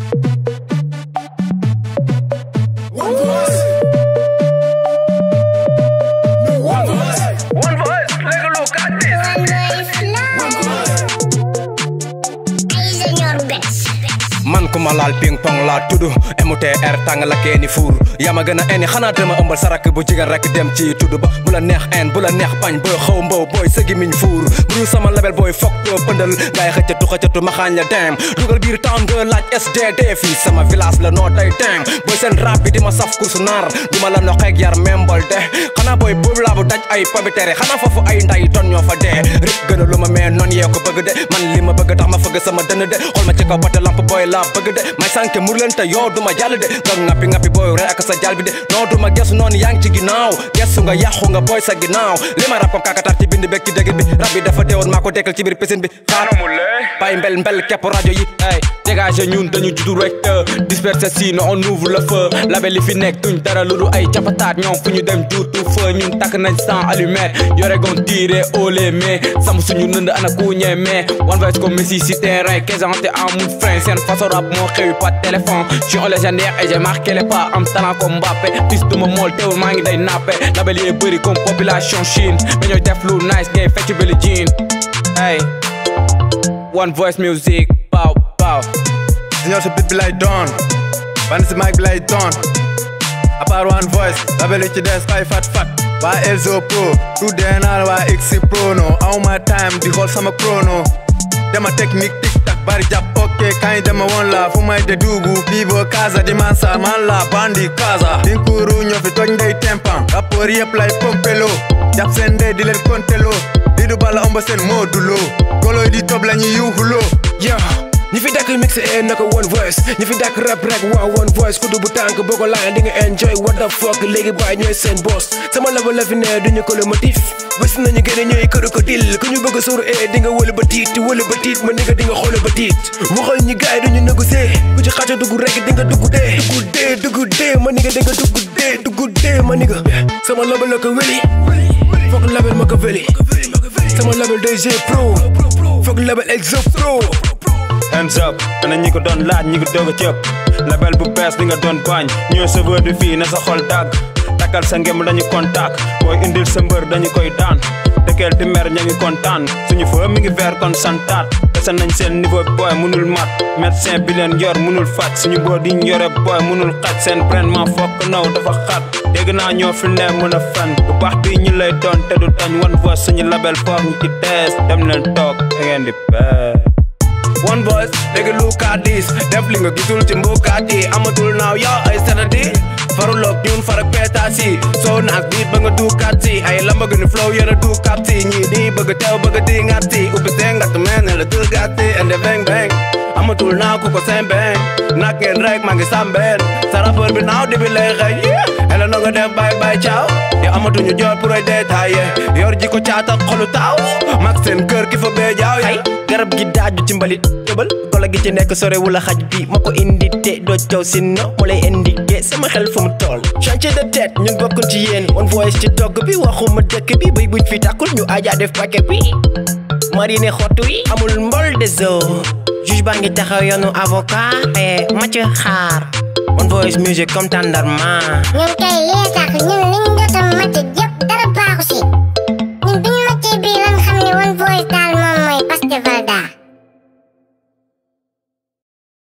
One voice. One voice. One voice, like a look at this. One voice. Ay, señor Bets. man ku ma laal ping pong laa tudd MTR tàng la keeni fuur yaa ma gën a eni xanaa dama ëmbal sarak bu jigéen rek dem ci tudd ba bu la neex en bu la neex bañ booy xaw mbow booy sëgi miñ fuur mburu sama label booy fokk doo pëndal ngaay xëccatu xëccatu ma xaañ la dem dugal biir town nga laaj SDD fii sama village la noo day dem booy seen rap bi di ma saf kursu naar du ma la noxeeg yar membal de xanaa booy boobu laa bu daj ay pabitere xanaa foofu ay nday ton ñoo fa dee rip gën a lu ma mais noon yee ko bëgg de man li ma bëgg tax ma fëgg sama dënn de xool ma ci kaw bate lamp booy laa bëgg de may sànke mur leen te yow du ma jàll de nga ngappi ngappi booy rey ak sa jàll bi de non du ma gesu noonu yaa ngi ci ginnaaw gesu nga yàqu nga booy sa ginnaaw li ma rap comme kakatar ci bind bekk ci dëgg bi rab bi dafa deewoon maa ko dekkal ci biir piscine bi xaar mu lay. bay mbel mbel kepp rajo yi Hey, dégagé ñun dañu juddu rek disperser sinon on ouvre le feu label li fi nekk tuñ dara lu dul ay capataat ñoom fu ñu dem juutu feu ñun takk nañ sans allumette yore gon tiré au les mains sam suñu nënd ana ku ñeme one voice comme Messi si terrain quesante amul frein seen façon rap moo xewi pas de téléphone je suis un légendaire et j'ai marqué les pas am talent comme Mbappé fils de ma mool teewul maa ngi day nappe label yi bëri comme population Chine mais ñooy def lu nice ngay fecc Billie Jean hey one voice music pow pow Signor si bit bi lay doon ban si mic bi lay doon à part one voice label yi ci des fay fat fat waa Elzo Pro tuddee naa la waa X Pro no aw ma time di xool sama chrono dama technique tic tac bari jàpp ok kañ dama woon la fu may de dugu vivo casa di mansa man la bandi casa dinkuru ñoo fi toj ndey tempan rapport yëpp lay pompelo jàpp seen ndey di leen kontelo di du bala omba seen mooduloo goloy di tob la ñuy yuuxuloo Yeah. ñi fi dakk mix e naka one voice ñi fi dakk rap rek waa one voice ku bu tànk boo ko laaj di nga enjoy what the fuck léegi baay ñooy seen boss sama level la fi ne duñu ko le motif bés nañu gën a ñooy këru ko dil ku ñu bëgg a suur e di nga wëlu ba tiit wëlu ba tiit ma nigga di nga xoole ba tiit waxal ñi gaay duñu négocier ku ci xaca dugg rek di nga dugg dee dugg dee dugg dee ma nigga di nga dugg dee dugg dee ma nigga sama level la ko weli foog label ma ko weli sama label DG Pro foog label Exo Pro hands up ana ñi ko doon laaj ñi ko doog a cëpp label bu bees bi nga doon bañ ñooy serveur bi fii na sa xol dagg takkal sa ngem dañu contact booy indil sa mbër dañu koy daan dëkkeel di mer ña ngi kontaan suñu fa mi ngi ver kon santaat dese nañ seen niveau booy munul mat médecin bi leen yor munul faj suñu boo di yore booy munul xaj seen traitement fokk naw dafa xat dégg naa ñoo fi ne mën a fen bu baax bi ñu lay doon te du dañ one voice suñu label foog ñu ci tees dem leen toog da ngeen di pee one voice léegi look at this def li nga gisul ci mbukaat yi amatul naaw yow ay sanadi faruloog ñun farak peetaas yi soo naas biit ba nga duukaat si ay lamba gënu flow yéen a duukaat si ñii di bëgg teew bëgg di ngaat si ubbi seen ngatt meen ne la duukaat si ende beng beng amatul naaw ku ko seen beng nak ngeen rek maa ngi sàmbeen sa rappeur bi naaw di bi lay xëy ele no nga def bay bay caaw yow amatuñu jot pour ay détaillé yor ji ko caat ak xolu taaw mag seen kër ki fa bee jaaw ay garab gi daaju ci mbalit tëbal golo gi ci nekk sore wula xaj bi ma ko indi te doo caw si no mu lay indiqué sama xel fu mu toll chantier de tête ñun bokkul ci yéen one voice ci togg bi waxuma dëkk bi bay buñ fi tàkkul ñu aja def paquet bi marine xottu yi amul mbol de zoo juge baa ngi taxaw yoonu avocat e ma ci xaar one voice music comme tàndarma ñun kay lee tax ñun liñ jot a màcc